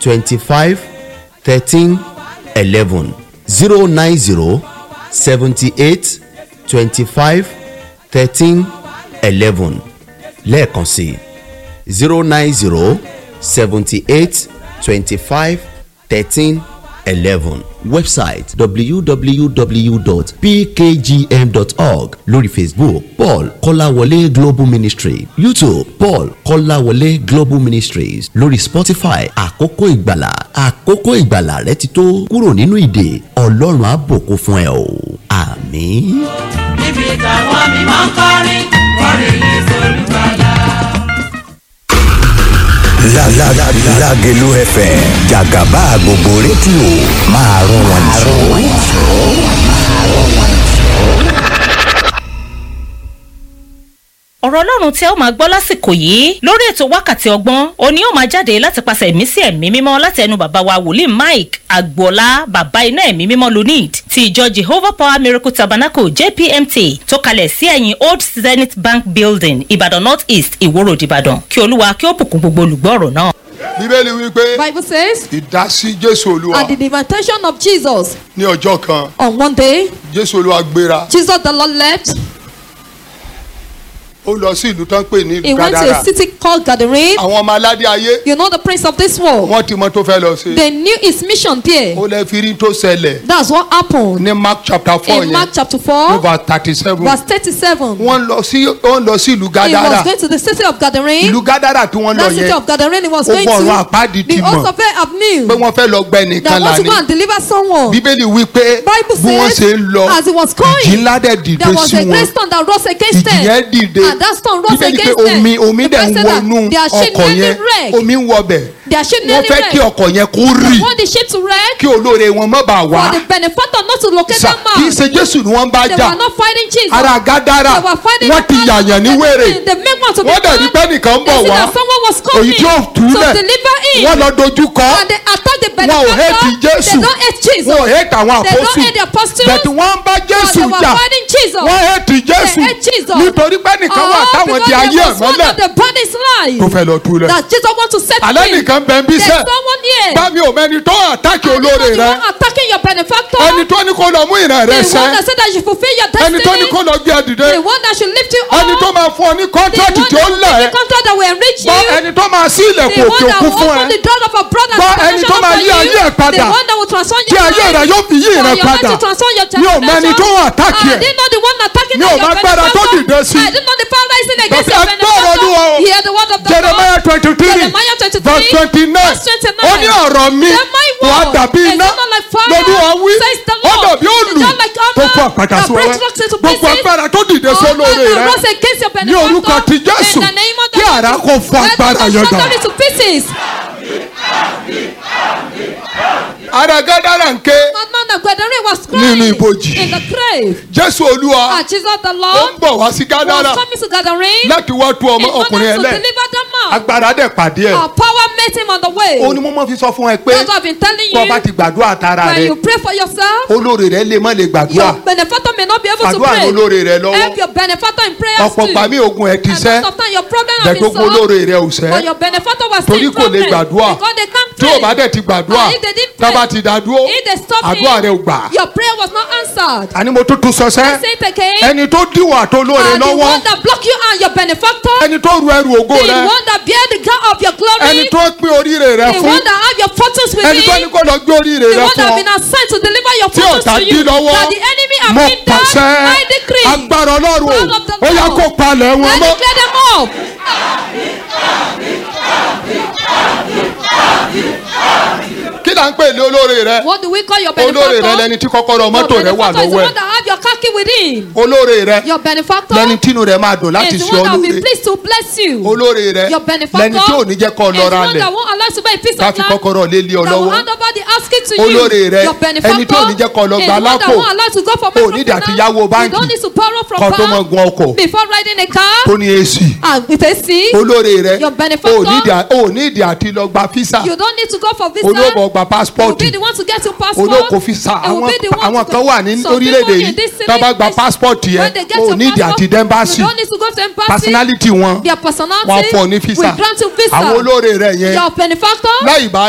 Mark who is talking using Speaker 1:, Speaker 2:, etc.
Speaker 1: twenty five thirteen eleven zero nine zero seventy eight twenty five thirteen eleven lẹ́ẹ̀kan sí zero nine zero seventy eight twenty five thirteen eleven website www.pkgm.org lórí facebook paul kọ́láwọlé global ministry youtube paul kọ́láwọlé global ministries lórí spotify àkókò ìgbàlà àkókò ìgbàlà rẹ ti tó kúrò nínú ìdè ọlọ́run á bùkún fún ẹ o àmín.
Speaker 2: níbi táwọn mímọ́ ń kọrin kọrin yìí sólùgbàlà.
Speaker 3: La la la la Lágelú FM Jàgàbá gbogbo rédíò máa rún wọn jù.
Speaker 4: ọ̀rọ̀ ọlọ́run tí ẹ ó máa gbọ́ lásìkò yìí lórí ètò wákàtí ọgbọ́n òní ó máa jáde láti pàṣẹ ẹ̀mí sí ẹ̀mí mímọ́ láti ẹnu bàbá wa wòlíì mike agboola bàbá iná ẹ̀mí mímọ́ lunid ti ìjọ jehovah power miracle tabernacle jpmt tó kalẹ̀ sí ẹ̀yìn old zenith bank building ìbàdàn north east ìwòrò ìbàdàn kí olúwa kí ó bùkún gbogbo olùgbọ́ ọ̀rọ̀ náà.
Speaker 5: bíbélì wípé
Speaker 6: Bible says,
Speaker 5: ìdásí jésù olúwa
Speaker 6: at the invitation of Jesus
Speaker 5: ní ọjọ́ kan
Speaker 6: on one day,
Speaker 5: jésù olúwa gbéra
Speaker 6: Jesus the Lord left.
Speaker 5: ó lọ sí ìlú tó ń pè ní
Speaker 6: He went to
Speaker 5: gádàrà
Speaker 6: a city called Gadarene.
Speaker 5: àwọn ọmọ aládé ayé
Speaker 6: You know the prince of this world.
Speaker 5: wọ́n ti mọ tó fẹ́ lọ sí
Speaker 6: They knew his mission there.
Speaker 5: ó lẹ́ fi rí tó ṣẹlẹ̀
Speaker 6: That's what happened
Speaker 5: ní mark chapter four
Speaker 6: in Mark
Speaker 5: yẹn
Speaker 6: chapter 4,
Speaker 5: over thirty seven
Speaker 6: verse 37.
Speaker 5: wọ́n lọ sí wọ́n lọ sí ìlú
Speaker 6: He
Speaker 5: gádàrà
Speaker 6: was going to the city of Gadarene.
Speaker 5: ìlú gádàrà tí wọ́n lọ
Speaker 6: That city
Speaker 5: yẹn
Speaker 6: of Gadarene he was
Speaker 5: Ó
Speaker 6: going
Speaker 5: gbọ́ ọ̀run
Speaker 6: to.
Speaker 5: àpáàdì ti
Speaker 6: The
Speaker 5: mọ̀
Speaker 6: host of it have knew
Speaker 5: pé wọ́n fẹ́ lọ gbẹ
Speaker 6: that
Speaker 5: nìkan
Speaker 6: want to
Speaker 5: lání
Speaker 6: go and deliver someone.
Speaker 5: bíbélì wípé
Speaker 6: Bible
Speaker 5: bí wọ́n
Speaker 6: says,
Speaker 5: ṣe ń lọ
Speaker 6: as he was going,
Speaker 5: ìjì ńlá dẹ̀ dìde
Speaker 6: There was
Speaker 5: sí
Speaker 6: a great
Speaker 5: wọn
Speaker 6: storm that rose against
Speaker 5: ìjì
Speaker 6: them.
Speaker 5: yẹn dìde
Speaker 6: And that storm rose
Speaker 5: bíbélì pé
Speaker 6: against them.
Speaker 5: omi omi
Speaker 6: The
Speaker 5: dẹ̀ ń
Speaker 6: Bible said that
Speaker 5: wọnú
Speaker 6: their ship
Speaker 5: ọkọ̀
Speaker 6: nearly
Speaker 5: yẹn
Speaker 6: wrecked.
Speaker 5: omi ń wọbẹ̀
Speaker 6: Their ship
Speaker 5: wọ́n
Speaker 6: nearly
Speaker 5: fẹ́ kí
Speaker 6: wrecked.
Speaker 5: ọkọ̀ yẹn kó rì
Speaker 6: They want the ship to wreck
Speaker 5: kí olóore wọn má bàa wá
Speaker 6: for the benefactor not to locate
Speaker 5: Sà,
Speaker 6: that
Speaker 5: kì í
Speaker 6: man.
Speaker 5: ṣe jésù ni wọ́n bá
Speaker 6: They
Speaker 5: jà
Speaker 6: were not fighting Jesus.
Speaker 5: ara gádàrà
Speaker 6: They were fighting
Speaker 5: wọ́n ti
Speaker 6: the man.
Speaker 5: yàyàn ní
Speaker 6: They-
Speaker 5: wèrè
Speaker 6: They make one to be
Speaker 5: wọ́n dẹ̀ rí
Speaker 6: mad.
Speaker 5: pé nìkan ń bọ̀
Speaker 6: They see
Speaker 5: wá
Speaker 6: that someone was
Speaker 5: èyí
Speaker 6: coming
Speaker 5: tí ó
Speaker 6: to
Speaker 5: túlẹ̀
Speaker 6: deliver him.
Speaker 5: wọ́n lọ dojú kọ
Speaker 6: And they attack the
Speaker 5: wọn ò hate
Speaker 6: benefactor.
Speaker 5: jésù
Speaker 6: They don't hate Jesus.
Speaker 5: wọn ò hate àwọn
Speaker 6: They don't
Speaker 5: àpọ́sù
Speaker 6: hate the apostles.
Speaker 5: bẹ̀tù wọ́n ń bá
Speaker 6: But
Speaker 5: jésù
Speaker 6: they were
Speaker 5: jà
Speaker 6: fighting Jesus.
Speaker 5: wọ́n hate jésù
Speaker 6: They hate Jesus.
Speaker 5: nítorí pé nìkan wà
Speaker 6: Oh,
Speaker 5: táwọn
Speaker 6: because
Speaker 5: di
Speaker 6: there
Speaker 5: ayé ẹ̀
Speaker 6: was one
Speaker 5: mọ́lẹ̀
Speaker 6: of the body's life.
Speaker 5: tó fẹ́ lọ túlẹ̀
Speaker 6: That Jesus want to set
Speaker 5: alẹ́
Speaker 6: free.
Speaker 5: nìkan bẹ́ẹ̀ bí
Speaker 6: There's
Speaker 5: sẹ́
Speaker 6: someone here.
Speaker 5: bá mi ò mẹ́ni tó àtàkì
Speaker 6: And
Speaker 5: olóore
Speaker 6: you know
Speaker 5: rẹ
Speaker 6: the one attacking your benefactor.
Speaker 5: ẹni tó ní kó lọ mú ìran rẹ
Speaker 6: the
Speaker 5: sẹ́
Speaker 6: one that said that you fulfill your
Speaker 5: ẹni tó ní
Speaker 6: destiny.
Speaker 5: kó lọ gbé ẹ dìde
Speaker 6: the one that should lift you up.
Speaker 5: ẹni tó máa fún ọ ní
Speaker 6: the
Speaker 5: kọ́ńtrátì
Speaker 6: one
Speaker 5: tí ó
Speaker 6: that will
Speaker 5: lẹ̀
Speaker 6: give
Speaker 5: ẹ́
Speaker 6: you contract that will enrich
Speaker 5: gbọ́
Speaker 6: you.
Speaker 5: ẹni tó máa sí
Speaker 6: the
Speaker 5: ilẹ̀kùn
Speaker 6: one
Speaker 5: òkè
Speaker 6: that
Speaker 5: òkun
Speaker 6: will
Speaker 5: fún
Speaker 6: open
Speaker 5: ẹ
Speaker 6: the door of a brother
Speaker 5: Gbọ́
Speaker 6: and
Speaker 5: ẹni tó máa yí ayé ẹ̀ padà.
Speaker 6: the one that will transform
Speaker 5: tí
Speaker 6: your
Speaker 5: ayé
Speaker 6: life.
Speaker 5: rẹ yóò fi yí
Speaker 6: for
Speaker 5: rẹ
Speaker 6: your life
Speaker 5: padà
Speaker 6: to transform your
Speaker 5: mi ò mẹ́ni tó àtàkì
Speaker 6: I
Speaker 5: ẹ̀
Speaker 6: didn't know the one attacking
Speaker 5: Mi ò
Speaker 6: your
Speaker 5: mọ agbára tó
Speaker 6: benefactor.
Speaker 5: dìde sí.
Speaker 6: I didn't know the power rising against
Speaker 5: Bàbá
Speaker 6: your
Speaker 5: ẹ gbọ́ ọ̀rọ̀ Olúwa o.
Speaker 6: benefactor. Hear the word of the
Speaker 5: jeremiah
Speaker 6: Lord.
Speaker 5: twenty three
Speaker 6: Jeremiah 23,
Speaker 5: verse twenty nine
Speaker 6: verse 29.
Speaker 5: ó ní ọ̀rọ̀ mi
Speaker 6: Then my
Speaker 5: wà á
Speaker 6: word
Speaker 5: dàbí
Speaker 6: is
Speaker 5: iná
Speaker 6: not like fire,
Speaker 5: lọ́dún wí
Speaker 6: says the
Speaker 5: ó
Speaker 6: Lord.
Speaker 5: dàbí òlù
Speaker 6: It's not like hammer
Speaker 5: tó fún àpàtà
Speaker 6: that
Speaker 5: sí
Speaker 6: breaks
Speaker 5: wẹ́wẹ́
Speaker 6: rocks into
Speaker 5: gbogbo
Speaker 6: pieces.
Speaker 5: agbára tó dìde
Speaker 6: All
Speaker 5: sólóore
Speaker 6: that
Speaker 5: rẹ
Speaker 6: rose against your
Speaker 5: ní orúkọ
Speaker 6: benefactor.
Speaker 5: ti jésù
Speaker 6: In the name of the
Speaker 5: kí àrá kó fún
Speaker 6: Let
Speaker 5: agbára
Speaker 6: us
Speaker 5: yẹn
Speaker 6: shatter
Speaker 5: dà
Speaker 6: it to pieces.
Speaker 5: ara gádàrà ń ké
Speaker 6: Madman of Gadarene was
Speaker 5: Nínú
Speaker 6: crying
Speaker 5: ibojì.
Speaker 6: in the grave.
Speaker 5: jésù olúwa
Speaker 6: And Jesus the
Speaker 5: ó ń
Speaker 6: Lord
Speaker 5: bọ̀ wá sí gádàrà
Speaker 6: was coming to Gadarene
Speaker 5: láti wá tú ọmọ
Speaker 6: in order
Speaker 5: ọkùnrin
Speaker 6: to
Speaker 5: ẹlẹ́
Speaker 6: deliver that man.
Speaker 5: agbára dẹ̀ pàdé ẹ̀
Speaker 6: Our power met him on the way.
Speaker 5: ó ní mo mọ́ fi sọ fún ẹ pé
Speaker 6: That's what I've been telling
Speaker 5: tó o bá
Speaker 6: you.
Speaker 5: ti gbàdúrà tara
Speaker 6: When
Speaker 5: rẹ
Speaker 6: you pray for yourself,
Speaker 5: olóore rẹ lè má lè gbàdúrà
Speaker 6: your benefactor may not be able to
Speaker 5: Fàdúrà
Speaker 6: pray.
Speaker 5: olóore rẹ lọ́wọ́.
Speaker 6: Help your benefactor in prayers
Speaker 5: ọ̀pọ̀
Speaker 6: too.
Speaker 5: gbà mí ogun ẹ̀ ti
Speaker 6: And
Speaker 5: sẹ́
Speaker 6: most of time your problem has been
Speaker 5: gbẹ̀gbogbo
Speaker 6: solved.
Speaker 5: olóore rẹ ò sẹ́
Speaker 6: But your benefactor was
Speaker 5: torí
Speaker 6: still
Speaker 5: kò lè
Speaker 6: problem.
Speaker 5: gbàdúrà
Speaker 6: Because they can't
Speaker 5: tí
Speaker 6: pray.
Speaker 5: o bá dẹ̀ ti gbàdúrà
Speaker 6: And if they didn't
Speaker 5: tá a bá
Speaker 6: pray,
Speaker 5: ti dá dúró
Speaker 6: if they stop
Speaker 5: àdúrà
Speaker 6: him,
Speaker 5: rẹ ò gbà
Speaker 6: your prayer was not answered.
Speaker 5: àní mo tún tún sọ
Speaker 6: I
Speaker 5: sẹ́
Speaker 6: say it again.
Speaker 5: ẹni tó díwọ̀ àtolóore
Speaker 6: And the
Speaker 5: lọ́wọ́
Speaker 6: one that block you and your benefactor,
Speaker 5: ẹni tó ru ẹrù ògo
Speaker 6: the
Speaker 5: rẹ
Speaker 6: one that bear the God of your glory,
Speaker 5: ẹni tó pín oríire rẹ
Speaker 6: the
Speaker 5: fún
Speaker 6: one that have your fortunes with
Speaker 5: ẹni tó ní
Speaker 6: him,
Speaker 5: kó lọ gbé oríire
Speaker 6: the
Speaker 5: rẹ
Speaker 6: one that
Speaker 5: fún
Speaker 6: have
Speaker 5: ọ
Speaker 6: been assigned to deliver your
Speaker 5: tí
Speaker 6: fortunes
Speaker 5: ọ̀tá
Speaker 6: to
Speaker 5: dí
Speaker 6: you,
Speaker 5: lọ́wọ́
Speaker 6: that the enemy have
Speaker 5: mo
Speaker 6: been done,
Speaker 5: pàṣẹ
Speaker 6: I decree.
Speaker 5: agbára ọlọ́run o
Speaker 6: Power of the
Speaker 5: ó yá
Speaker 6: Lord.
Speaker 5: kó palẹ̀ wọn
Speaker 6: I
Speaker 5: mọ́
Speaker 6: declare them up.
Speaker 5: kí là ń pè ní olóore rẹ
Speaker 6: What do we call your
Speaker 5: olóore rẹ
Speaker 6: benefactor?
Speaker 5: lẹni tí kọ́kọ́rọ́
Speaker 6: Your
Speaker 5: mọ́tò rẹ wà
Speaker 6: benefactor is the
Speaker 5: lọ́wọ́
Speaker 6: one
Speaker 5: ẹ̀
Speaker 6: that have your car key with him.
Speaker 5: olóore rẹ
Speaker 6: Your benefactor
Speaker 5: lẹni tínú rẹ máa dùn láti
Speaker 6: is the
Speaker 5: ṣe
Speaker 6: one that will be
Speaker 5: olóore
Speaker 6: pleased to bless you.
Speaker 5: olóore rẹ
Speaker 6: Your benefactor
Speaker 5: lẹni tí ò ní jẹ́ kọ́
Speaker 6: is
Speaker 5: lọ
Speaker 6: the
Speaker 5: ra
Speaker 6: one
Speaker 5: lẹ̀
Speaker 6: that won't allow you to buy a piece
Speaker 5: ká
Speaker 6: of
Speaker 5: fi
Speaker 6: land
Speaker 5: kọ́kọ́rọ́ lé lé ọ
Speaker 6: that will
Speaker 5: lọ́wọ́
Speaker 6: hand over the asking to you.
Speaker 5: olóore rẹ
Speaker 6: Your benefactor
Speaker 5: ẹni tí ò ní jẹ́ kọ́ lọ
Speaker 6: is
Speaker 5: gba
Speaker 6: the one that
Speaker 5: lápò
Speaker 6: won't allow you to go for
Speaker 5: ò ní ìdàtí yáwó
Speaker 6: You
Speaker 5: báńkì
Speaker 6: don't need to borrow from
Speaker 5: kọ́ tó mọ
Speaker 6: bank
Speaker 5: gun ọkọ̀
Speaker 6: before riding a car
Speaker 5: tó ní èsì
Speaker 6: and with a seat.
Speaker 5: olóore rẹ
Speaker 6: Your benefactor
Speaker 5: ò ní ìdí- ò ní ìdí àti lọ gba físà
Speaker 6: You don't need to go for visa.
Speaker 5: olóòbò gba
Speaker 6: You will
Speaker 5: pásítọ̀tì
Speaker 6: be the one to get your passport.
Speaker 5: olóko físà
Speaker 6: You will
Speaker 5: àwọn
Speaker 6: be the one
Speaker 5: àwọn
Speaker 6: to
Speaker 5: kan
Speaker 6: go-
Speaker 5: wà ní
Speaker 6: Some
Speaker 5: orílẹ̀-èdè
Speaker 6: people in
Speaker 5: yìí
Speaker 6: this
Speaker 5: tó bá gba
Speaker 6: civilization,
Speaker 5: pásítọ̀tì yẹn
Speaker 6: when they get
Speaker 5: ò
Speaker 6: your
Speaker 5: ní ìdí
Speaker 6: passport,
Speaker 5: àti dẹ́mbàsì
Speaker 6: You don't need to go to embassy.
Speaker 5: personality wọn
Speaker 6: Their personality
Speaker 5: wọn fọ ní
Speaker 6: will
Speaker 5: físà
Speaker 6: grant you visa.
Speaker 5: àwọn olóore rẹ yẹn
Speaker 6: Your benefactor
Speaker 5: láì bá